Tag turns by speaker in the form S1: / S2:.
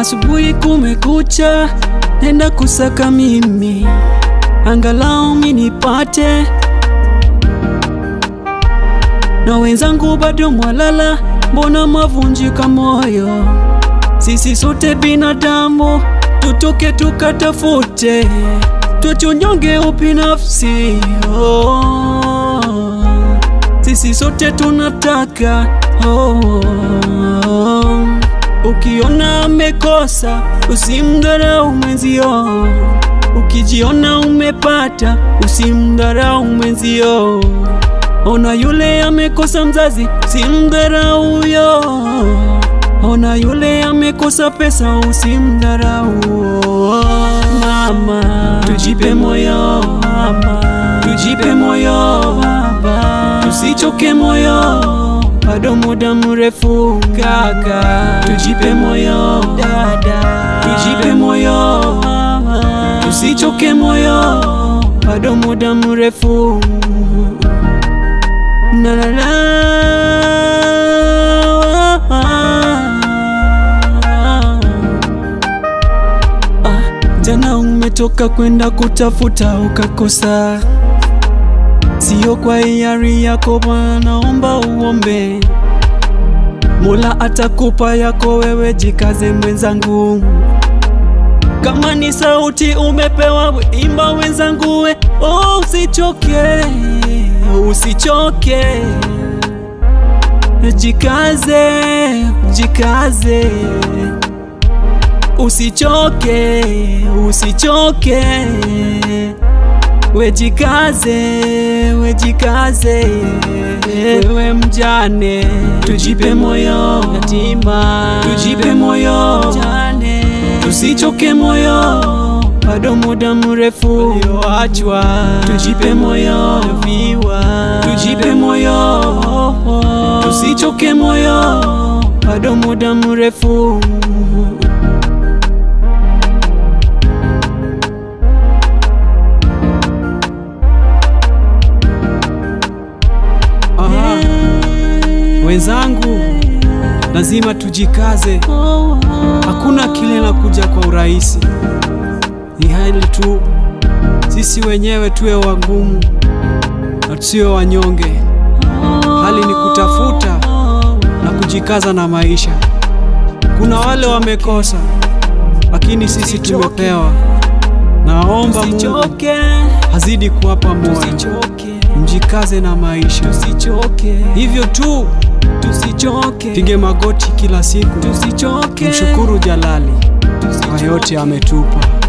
S1: asubuhi kumekucha, nenda kusaka mimi, angalau minipate, na wenzangu bado mwalala, mbona mavunjika moyo? Sisi sote binadamu, tutoke tukatafute, tuchunyonge ubinafsi oh. Sisi sote tunataka oh. Ukiona amekosa usimdharau mwenzio, ukijiona umepata usimdharau mwenzio. Ona yule amekosa mzazi, usimdharau huyo. Ona yule amekosa pesa, usimdharau. Mama, tujipe moyo mama, tujipe moyo baba, tusichoke moyo bado muda mrefu kaka, tujipe moyo dada, tujipe moyo tusichoke moyo bado muda mrefu na la la Ah, jana umetoka kwenda kutafuta ukakosa Sio kwa hiari yako Bwana, naomba uombe. Mola atakupa yako, wewe jikaze mwenzangu. Kama ni sauti umepewa, we imba wenzangu, we oh, usichoke, usichoke, jikaze, jikaze, usichoke, usichoke Wejikaze, wejikaze, wewe mjane, tujipe moyo yatima, tujipe moyo mjane, tusichoke moyo, bado muda mrefu ulioachwa, tujipe moyo viwa, tujipe moyo, tusichoke moyo, bado muda mrefu Aha. Wenzangu, lazima tujikaze. Hakuna kile na kuja kwa urahisi, ni hali tu sisi wenyewe tuwe wagumu na tusiwe wanyonge. Hali ni kutafuta na kujikaza na maisha. Kuna wale wamekosa, lakini sisi tumepewa. Naomba Mungu Tusichoke, hazidi kuwapa moyo, tusichoke, mjikaze na maisha. tusichoke, Hivyo tu tusichoke, pige magoti kila siku, tusichoke, mshukuru Jalali kwa yote ametupa.